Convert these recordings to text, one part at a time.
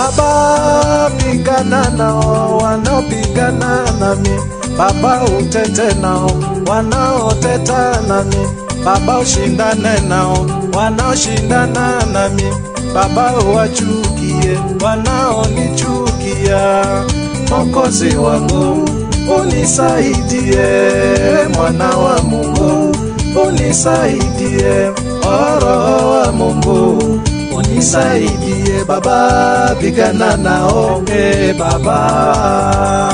Baba, pigana nao wanaopigana nami, Baba utete nao wanaoteta nami, Baba ushindane nao wanaoshindana nami, Baba uwachukie wanaonichukia. Mwokozi wangu unisaidie, mwana wa Mungu unisaidie, O Roho wa Mungu unisaidie Baba, pigana nao e Baba.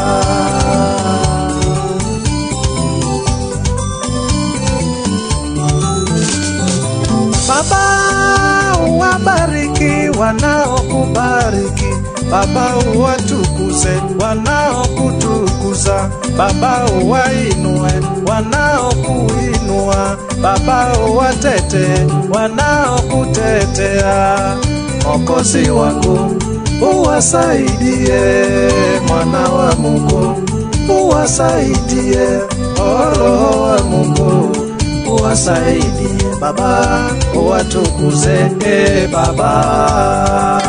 Baba uwabariki wanaokubariki, Baba uwatukuze wanaokutukuza, Baba uwainue wanaokuinua, Baba uwatete wanaokutetea. Mwokozi wangu uwasaidie, mwana wa Mungu uwasaidie, O Roho wa Mungu uwasaidie Baba, uwatukuze e Baba.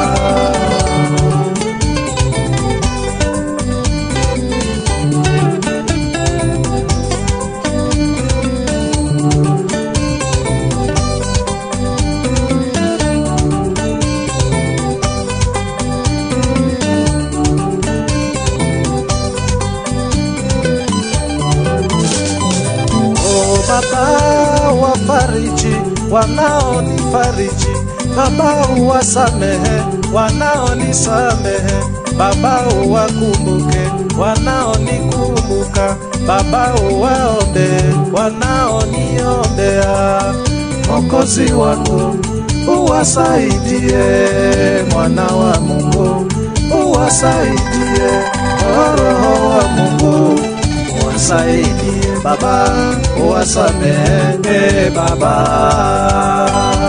Oh Baba, wafariji wanaonifariji, Baba uwasamehe wanaonisamehe, Baba uwakumbuke wanaonikumbuka, Baba uwaombe wanaoniombea. Mwokozi wangu uwasaidie, mwana wa Mungu uwasaidie, O Roho wa Mungu uwasaidie Baba, uwasamehe Baba.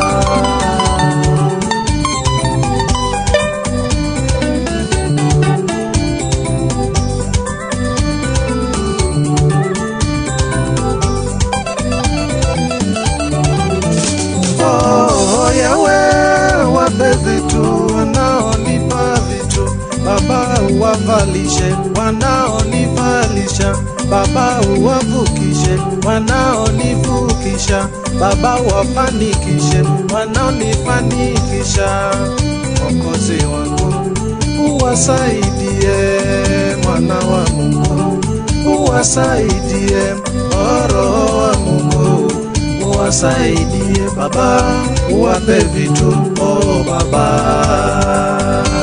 Oh, Yawe, wape vitu wanaonipa vitu, Baba uwavalishe wanaonivalisha, Baba uwavukishe wanaonivukisha, Baba uwafanikishe wanaonifanikisha. Mwokozi wangu uwasaidie, mwana wa Mungu uwasaidie, O Roho wa Mungu uwasaidie Baba, uwape vitu o Baba.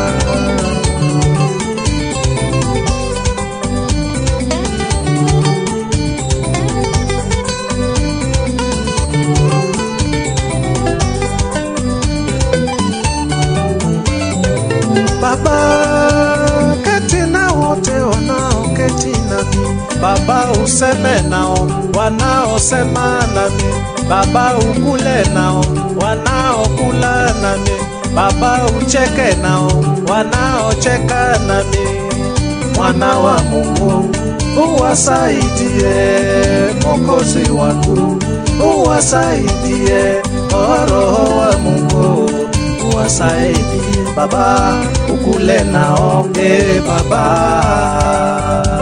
Baba, keti na wote wanaoketi nami, Baba useme nao wanaosema nami, Baba ukule nao wanaokula nami, Baba ucheke nao wanaocheka nami. Mwana wa Mungu uwasaidie, Mwokozi wangu uwasaidie, O Roho wa Mungu uwasaidie Baba, ukule nao e Baba.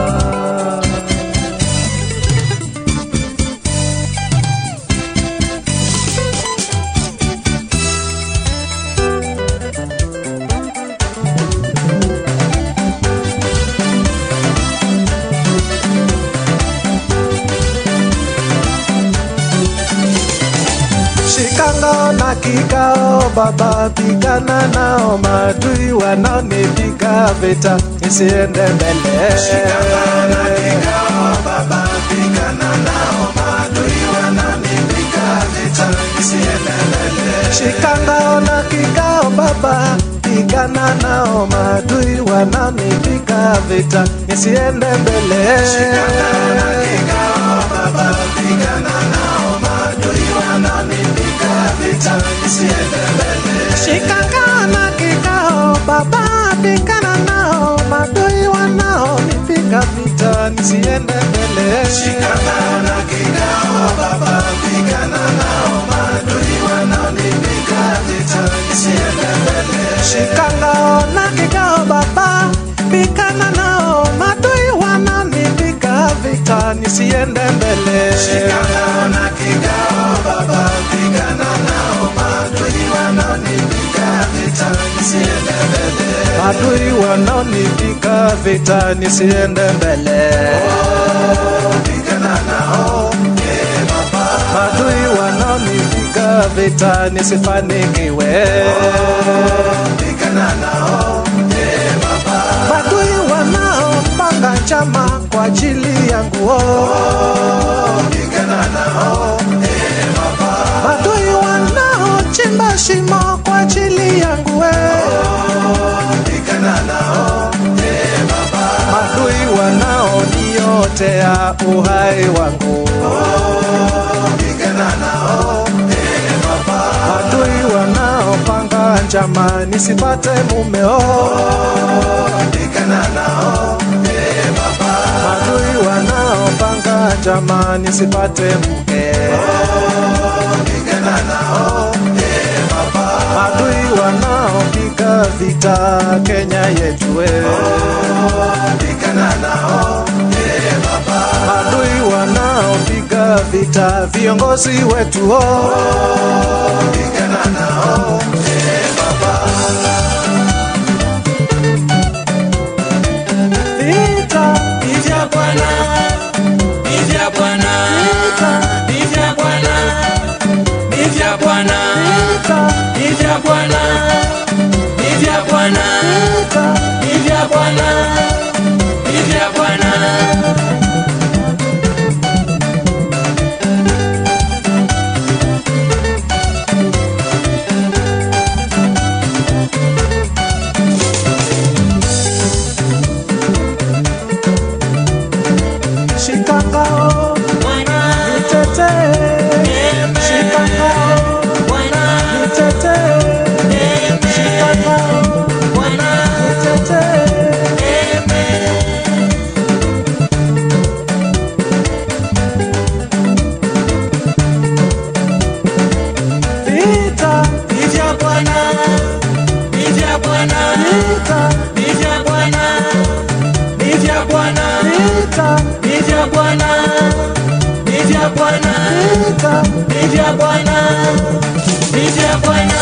Shikangao na kikao Baba, pigana nao maadui wanaonipiga vita nisiende mbele. Shikangao na kikao Baba, pigana nao maadui wanaonipiga vita nisiende mbele. Shikangao na kikao Baba, pigana nao maadui wanaonipiga vita nisiende mbele. Shikangao na kikao Baba, pigana nao maadui wanaonipiga vita nisiende mbele. Shikangao na kikao Baba, pigana nao maadui wanaonipiga vita nisiende mbele. Shikangao na kikao Baba, pigana nao maadui wanaonipiga vita nisiende mbele. Shikangao na mbele. Shikangao na kikao baba, pigana nao maadui wanaonipiga vita nisiende mbele. Adui wanaonipiga vita nisiende mbele. Pigana nao ee baba, Adui wanaonipiga vita nisifanikiwe. pigana nao ee baba, Adui wanaopanga njama kwa ajili yangu oh. pigana nao ee baba, Adui wanaochimba shimo kwa ajili yangu eh. pigana nao ee baba, Adui wanaoniotea uhai wangu pigana nao ee baba, Adui wanaopanga njama nisipate mumeo pigana nao ee baba, Adui wanaopanga njama nisipate mke pigana nao ee baba, Adui wanaopiga vita Kenya yetu eh. pigana nao ee baba, Adui wanaopiga vita viongozi wetu oh. pigana nao ee baba, Vita, Ni vya Bwana, ni vya Bwana, ni vya Bwana, ni vya Bwana, vita, ni vya Bwana, ni vya Bwana, vita. ni vya Bwana, ni vya Bwana. Shikangao, Bwana, nitetee. Shikangao, Bwana, nitetee. Shikangao, Bwana, nitetee. Vita, ni vya Bwana, ni vya Bwana, vita, ni vya Bwana, ni vya Bwana. vita, Ni vya Bwana, ni vya Bwana, vita. ni vya Bwana, ni vya Bwana.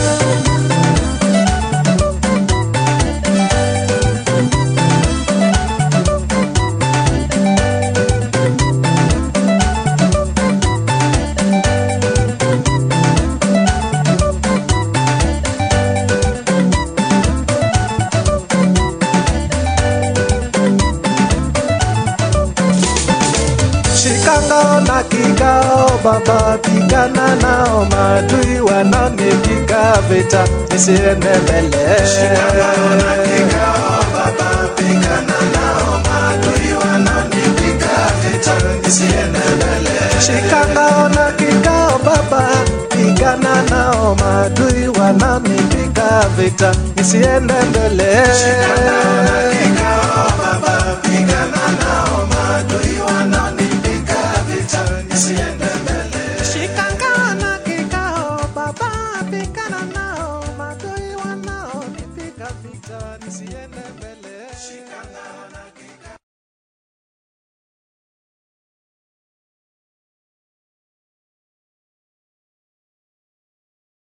Shikangao na kikao, baba pigana nao, maadui wanaonipiga vita nisiende mbele. Shikangao na kikao baba, pigana nao maadui wanaonipiga vita nisiende mbele. Shikangao na kikao, baba pigana nao, maadui wanaonipiga vita nisiende mbele. Shikangao na kikao baba, pigana nao maadui wanaonipiga vita nisiende mbele. Shikangao na kikao, baba pigana nao, maadui wanaonipiga vita nisiende mbele. Shikangao na